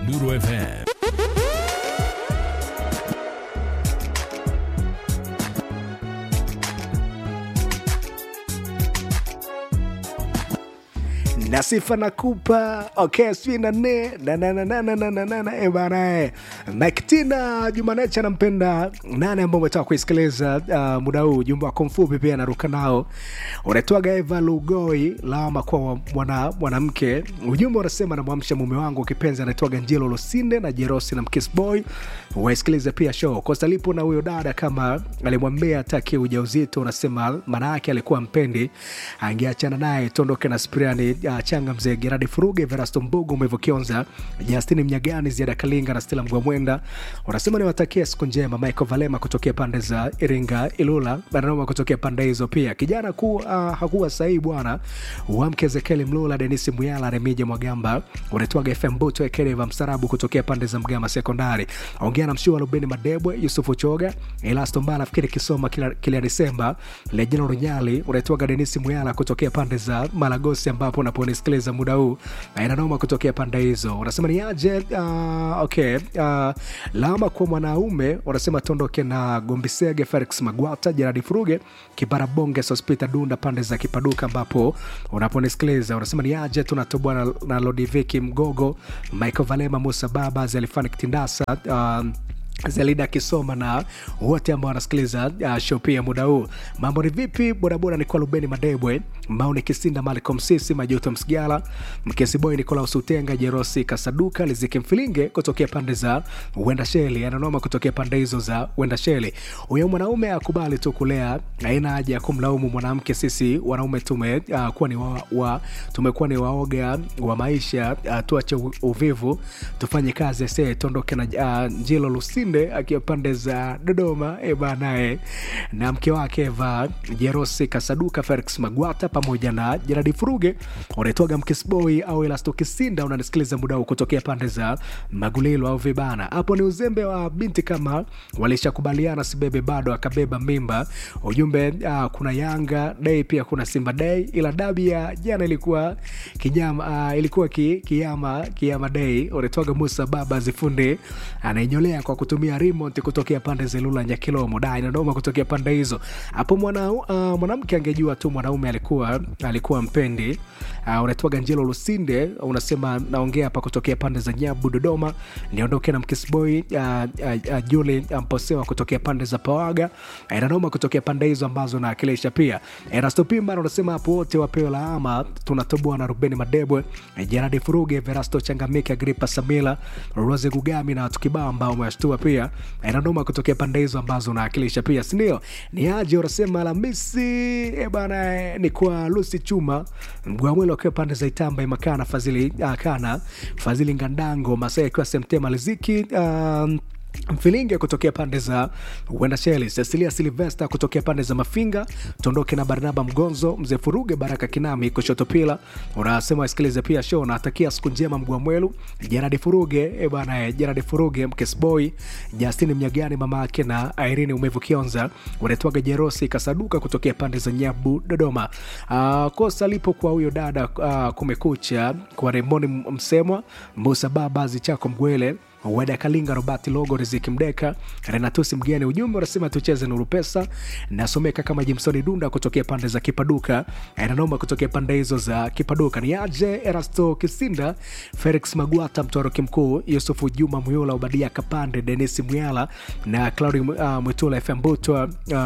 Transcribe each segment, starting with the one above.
Nuru FM. na sifa nakupa okay, sijui na nne na na na na na na na na na eh bana eh. Miketina Jumanecha nampenda nane ambao umetaka kuisikiliza uh, muda huu jumba wako mfupi pia naruka nao unatoaga Eva Lugoi lawama kwa mwana mwanamke ujumbe unasema namwamsha mume wangu kipenzi anaitwaga Njelo Losinde na Jerosi na Mkiss Boy waisikilize pia show Costa lipo na huyo dada kama alimwambia ataki ujauzito unasema maana yake alikuwa mpendi angeachana naye tuondoke na Spriani uh, Changa mzee Geradi Furuge Verasto Mbugu Mwevo Kionza Justini Mnyagani Ziada Kalinga na Stella Mgwamwenda unasema niwatakie siku njema Michael Valema kutokea pande za Iringa Ilula Bananoma kutokea pande hizo pia kijana ku uh, hakuwa sahihi bwana wamke Zekeli Mlula Denisi Muyala Remija Mwagamba unaitwaga FM Buto Ekedeva Msarabu kutokea pande za Mgama Sekondari ongea na mshua Rubeni Madebwe Yusufu Choga Elasto Mbala nafikiri kisoma kila, kila Desemba Lejina Runyali unaitwaga Denisi Muyala kutokea pande za Malagosi ambapo unaponisikiliza muda huu na inanoma kutokea pande hizo unasema ni aje uh, okay uh, lama kwa mwanaume unasema tondoke na Gombisege Felix Magwata Jeradi Furuge Kibarabonge Sospita Dunda pande za Kipaduka ambapo unaponisikiliza unasema ni aje tunatoboa na, na Lodiviki Mgogo Michael Valema Musa Baba Zelifani Kitindasa uh, Zelida akisoma na wote ambao wanasikiliza uh, show pia muda huu. Mambo ni vipi? Bodaboda ni kwa Lubeni Madebwe, Mauni Kisinda, Malcolm Sisi, Majuto Msigala, Mkesi Boy, Nikolaus Utenga, Jerosi Kasaduka, Liziki Mfilinge kutokea pande za Wenda Sheli, ananoma kutokea pande hizo za Wenda Sheli. Huyo mwanaume akubali tu kulea, haina haja ya kumlaumu mwanamke. Sisi wanaume tume uh, kuwa ni wa, wa, tumekuwa ni waoga wa maisha uh, tuache u- uvivu, tufanye kazi ese, tuondoke na uh, Njilo Lusi Lusinde akiwa pande za Dodoma e banae na mke wake Eva Jerosi Kasaduka, Felix Magwata pamoja na Jeradi Furuge unaitwaga Mkisboi au Elasto Kisinda. Unanisikiliza muda huu kutokea pande za Magulilo au Vibana. Hapo ni uzembe wa binti, kama walishakubaliana sibebe bado akabeba mimba. Ujumbe uh, kuna Yanga Day pia kuna Simba Day, ila dabi ya jana ilikuwa kinyama, uh, ilikuwa ki, kiyama kiyama Day. Unaitwaga Musa Baba Zifundi anaenyolea kwa kutumia remote kutokea pande za Ilula Nyakilomo da inadoma kutokea pande hizo. Hapo mwana uh, mwanamke angejua tu mwanaume alikuwa alikuwa mpendi. Uh, unatoaga Njelo Lusinde unasema naongea hapa kutokea pande za Nyabu Dodoma, niondoke na Mkisboy uh, uh, uh, Juli Mposewa kutokea pande za Pawaga uh, inadoma kutokea pande hizo ambazo naakilisha pia. Erasto Pimba unasema hapo wote wapewe laama, tunatoboa na Rubeni Madebwe, uh, Gerard Furuge, Verasto Changamike, Agripa Samila, Rose Gugami na watu kibao ambao umewashtua pia inadoma kutokea pande hizo ambazo unaakilisha pia sindio ni aje unasema Alhamisi e bana eh, ni kwa Lucy Chuma Mgwamwelo akiwa pande za Itamba Imakana Fadhili uh, Kana Fadhili Ngandango Masai akiwa Semtema Liziki um, Mfilinge kutokea pande za Wenda Sheli, Cecilia Silvesta kutokea pande za Mafinga, Tondoke na Barnaba Mgonzo, Mzee Furuge, Baraka Kinami kushoto pila. Unasema wasikilize pia show, natakia siku njema Mgwamwelu, Jeradi Furuge e bana, Jeradi Furuge, Mkesboy, Justini Mnyagani, mama yake na Irene Umevu Kionza, unaitwaga Jerosi Kasaduka kutokea pande za Nyabu, Dodoma. Uh, kosa lipo kwa huyo dada uh, kumekucha kwa Remoni Msemwa, Musa Baba Zichako Mgwele Weda Kalinga, Robert Logo, Riziki Mdeka, Renatusi Mgeni. Ujumbe unasema tucheze nuru pesa. Nasomeka kama Jimsoni Dunda kutokea pande za Kipaduka, Nanoma kutokea pande hizo za Kipaduka. Ni aje Erasto Kisinda, Felix Magwata, Mtoroki Mkuu, Yusufu Juma Muyula, Ubadia Kapande, Denisi Muyala na Claudi uh, Mwitula FM Butwa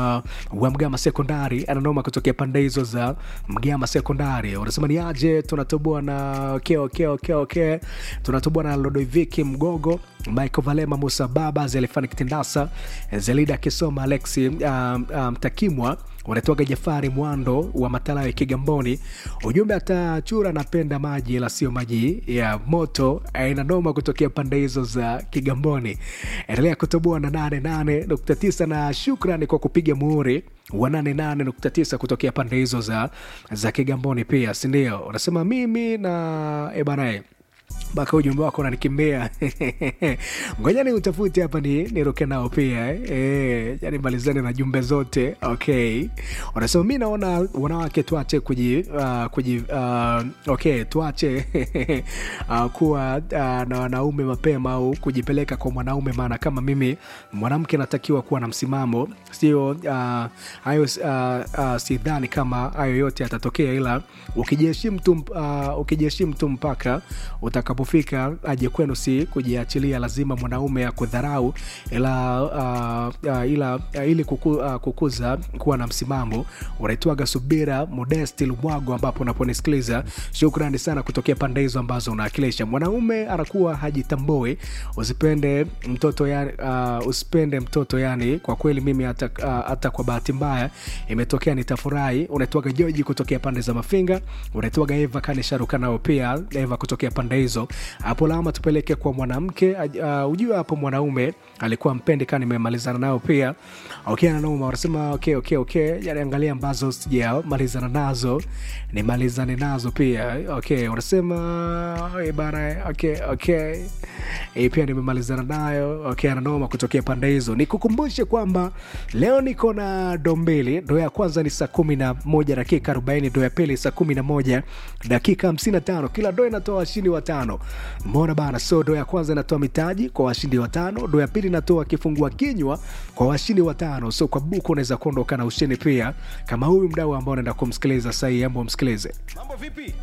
uh, wa Mgama Sekondari, ananoma kutokea pande hizo za Mgama Sekondari. Unasema ni aje tunatoboa na okay, okay, okay, okay. tunatoboa na Lodoviki Mgogo Michael Valema, Musa Baba, Zelifani Kitindasa, Zelida Kisoma, Alexi Mtakimwa, um, um, wanatoaga Jafari Mwando wa Matalawe Kigamboni. Ujumbe atachura napenda maji ila sio maji ya moto, aina noma kutokea pande hizo za Kigamboni. Endelea kutoboa na 88.9 na shukrani kwa kupiga muhuri wa 88.9 kutokea pande hizo za, za Kigamboni pia, sindio? Unasema mimi na ebanae mpaka ujumbe wako unanikimbia ngoja ni utafute hapa ni niruke nao pia eh. Eh, yani malizane na jumbe zote okay wanasema mi naona wanawake tuache kuji, uh, kuji uh, okay tuache uh, kuwa uh, na wanaume mapema au kujipeleka kwa mwanaume maana kama mimi mwanamke natakiwa kuwa na msimamo sio uh, hayo uh, uh, sidhani kama hayo yote yatatokea ila ukijiheshimu tu uh, ukijiheshimu tu mpaka utakapofika aje kwenu si kujiachilia lazima mwanaume akudharau ila uh, uh, ila uh, ili kuku, uh, kukuza kuwa na msimamo unaitwaga subira modesti lumwago ambapo unaponisikiliza shukrani sana kutokea pande hizo ambazo unaakilisha mwanaume anakuwa hajitambui usipende mtoto yani, uh, usipende mtoto yani kwa kweli mimi hata, uh, hata kwa bahati mbaya imetokea nitafurahi unaitwaga joji kutokea pande za mafinga unaitwaga eva kanisharuka nao pia eva kutokea pande hizo hapo lama tupeleke kwa mwanamke uh, ujue hapo mwanaume alikuwa mpendi kaa nimemalizana nao pia okay, nanoma wanasema okay, okay, okay. yani angalia ambazo sijamalizana nazo nimalizane nazo pia okay wanasema eh, bana okay, okay. E, pia nimemalizana nayo okay, ananoma kutokea pande hizo nikukumbushe kwamba leo niko na do mbili do ya kwanza ni saa kumi na moja dakika arobaini do ya pili saa kumi na moja dakika hamsini na tano kila do inatoa washindi watano mona bana so do ya kwanza inatoa mitaji kwa washindi watano do ya pili inatoa kifungua kinywa kwa washindi watano so kwa buku unaweza kuondoka na ushindi pia kama huyu mdau ambao unaenda kumsikiliza sahii ambo msikilize mambo vipi